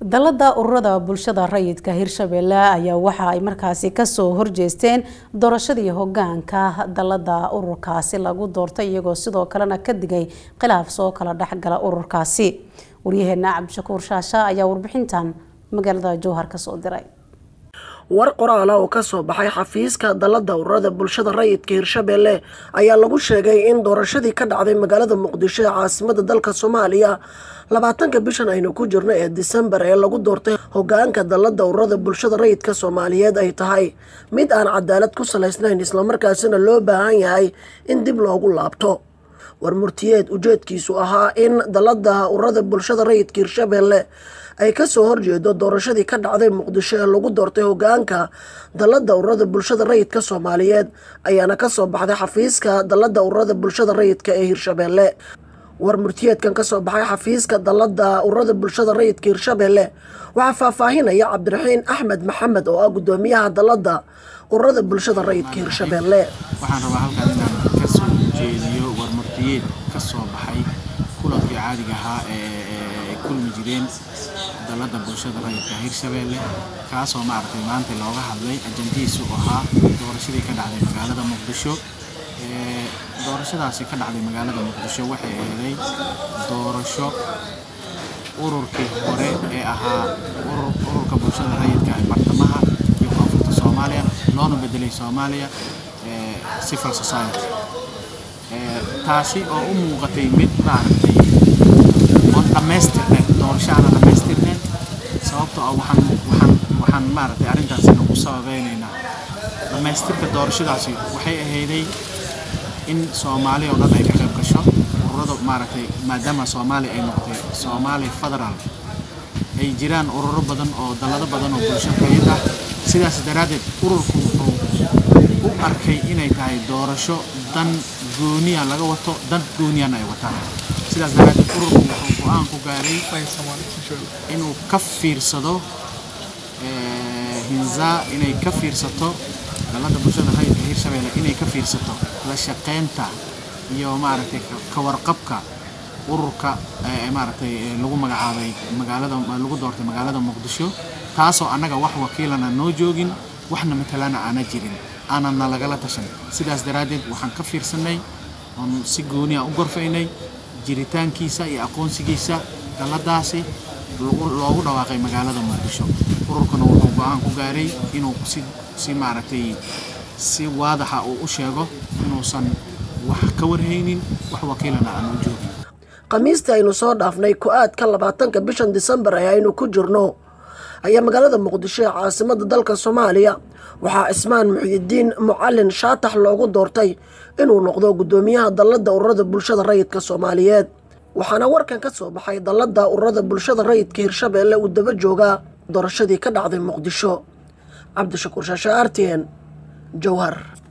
dalada ururada bulshada rayidka hirshabelle ayaa waxa ay markaasi kasoo horjeesteen doorashadii hogaanka dalada ururkaasi lagu doortay iyagoo sidoo kalena ka digay khilaaf soo kala dhexgala ururkaasi waryaheena cabdishakuur shaasha ayaa warbixintan magaalada jowhar kasoo diray war qoraala oo kasoo baxay xafiiska dalada ururada bulshada rayidka hirshabelle ayaa lagu sheegay in doorashadii ka dhacday magaalada muqdisho ee caasimada dalka soomaaliya labaatanka bishan aynu ku jirno ee disembar ee lagu doortay hogaanka dalada ururada bulshada rayidka soomaaliyeed ay tahay mid aan cadaalad ku salaysnayn islamarkaasina loo baahan yahay in dib loogu laabto war murtiyeed ujeedkiisu ahaa in dalada ururada bulshada rayidka hirshabelle ay kasoo horjeedo doorashadii ka dhacday muqdisho ee lagu doortay hogaanka dalada ururada bulshada rayidka soomaaliyeed ayaana kasoo baxday xafiiska dalada ururada bulshada rayidka ee hirshabelle war murtiyeedkan kasoo baxay xafiiska dalada ururada bulshada rayidka hirshabelle waxaa faahfaahinaya cabdiraxiin axmed maxamed oo ah gudoomiyaha dalada ururada bulshada rayidka hirshabelle waxaan rabaa halkaan inaan kasoo jeediyo war murtiyeed kasoo baxay kulankii caadiga ahaa ee kulmi jireen dalada bulshada rayidka hirshabelle kaasoo maaragtay maanta looga hadlay ajandihiisu ahaa doorashadii ka dhacday magaalada muqdisho doorashadaasi ka dhacday magaalada muqdisho waxay eeday doorasho ururkii hore ee ahaa ururka bulshada rayidka ee bartamaha iyo koonfurta soomaaliya loona bedelay soomaaliya civil society taasi oo u muuqatay mid maaragtay oon dhammaystirneed doorasho aana dhammaystirneed sababtoo ah waxaan waxaan waxaan maaragtay arrintaasina u sababeynaynaa dhammaystirka doorashadaasi waxay ahayday in soomaaliya oo dhan ay ka qayb gasho ururada maaragtay maadaama soomaaliya ay noqotay soomaaliya federaal ay jiraan ururo badan oo dallado badan oo bulsho rayid ah sidaas daraaddeed ururku wuxuu u arkay inay tahay doorasho dan gooniya laga wato dan gooniyana ay wataan sidaas daraaddeed ururku wuxuu go-aan ku gaaray inuu ka fiirsado hinzaa inay ka fiirsato dalada bulshada rayidka hirshabelle inay ka fiirsato la shaqeynta iyo maaragtay ka warqabka ururka maaragtay lagu magacaabay magaalada lagu doortay magaalada muqdisho taasoo annaga wax wakiilana noo joogin waxna matalana aana jirin aanana lagala tashan sidaas daraaddeed waxaan ka fiirsanay oon si gooniya u gorfaynay jiritaankiisa iyo aqoonsigiisa daladaasi loogu dhawaaqay magaalada muqdisho ururkuna wuxuu go-aan ku gaaray inuu si si maaragtay si waadaxa uu u sheego inuusan wax ka warhaynin wax wakiilana aan u joogin khamiistii aynu soo dhaafnay ku-aadka labaatanka bishan disembar ee aynu ku jirno ayaa magaalada muqdisho ee caasimada dalka soomaaliya waxaa cismaan muxidiin mucalin shaatax loogu doortay inuu noqdo gudoomiyaha dalada ururada bulshada rayidka soomaaliyeed waxaana warkan ka soo baxay dalada ururada bulshada rayidka hirshabelle uu daba joogaa doorashadii ka dhacday muqdisho cabdishakuur shaashe artn jowhar